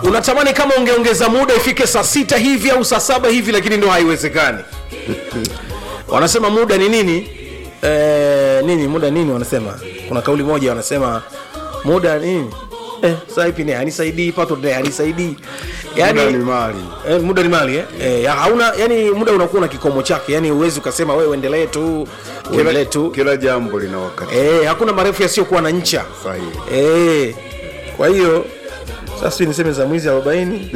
unatamani kama ungeongeza muda ifike saa sita hivi au saa saba hivi lakini ndo haiwezekani wanasema muda ni nini eh, nini muda nini wanasema kuna kauli moja wanasema muda nini eh, saa ipi ni hanisaidii pato ne hanisaidii yani, Muda ni mali. Eh, muda ni mali eh? Eh, ya, hauna yani muda unakuwa na kikomo chake yani uwezi ukasema wewe uendelee tu uendelee Kila, tu kila jambo lina wakati eh, hakuna marefu yasiyokuwa na ncha sahihi. eh, kwa hiyo sasa sijui niseme za mwizi arobaini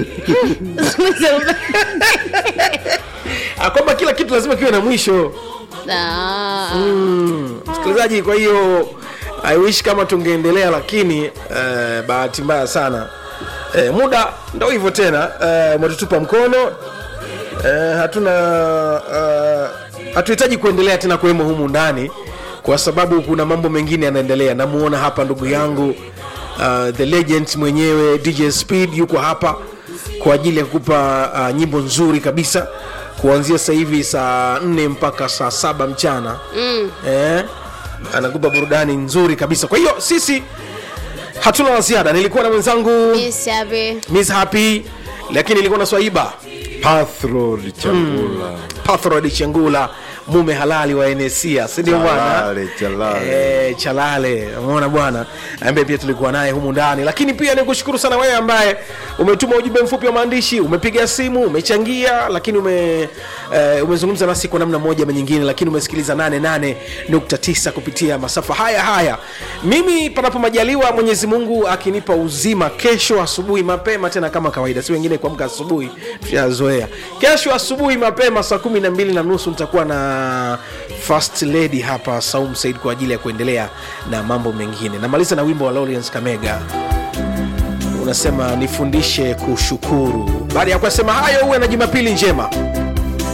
Ah, kwamba kila kitu lazima kiwe na mwisho Ah, msikilizaji kwa hiyo i wish kama tungeendelea lakini eh, bahati mbaya sana eh, muda ndo hivyo tena eh, umetutupa mkono eh, hatuna eh, hatuhitaji kuendelea tena kuwemo humu ndani kwa sababu kuna mambo mengine yanaendelea namuona hapa ndugu yangu uh, the legend mwenyewe dj speed yuko hapa kwa ajili ya kukupa uh, nyimbo nzuri kabisa kuanzia sasa hivi saa nne mpaka saa saba mchana mm. eh, anakupa burudani nzuri kabisa kwa hiyo sisi hatuna la ziada nilikuwa na mwenzangu Miss Happy. miss happy lakini nilikuwa na swaiba Pathro Changula pathrod chengula mume halali wa enesia sindio bwana Chalale, Chalale. Eh, chalale umeona bwana ambaye pia tulikuwa naye humu ndani lakini pia nikushukuru sana wewe ambaye umetuma ujumbe mfupi wa maandishi umepiga simu umechangia lakini ume eh, umezungumza nasi kwa namna moja ama nyingine lakini umesikiliza 88.9 kupitia masafa haya haya mimi panapo majaliwa mwenyezi mungu akinipa uzima kesho asubuhi mapema tena kama kawaida si wengine kuamka asubuhi tushazoea kesho asubuhi mapema saa kumi na mbili na nusu nitakuwa na first lady hapa saum said kwa ajili ya kuendelea na mambo mengine namaliza na wimbo wa Lawrence kamega unasema nifundishe kushukuru baada ya kusema hayo uwe na jumapili njema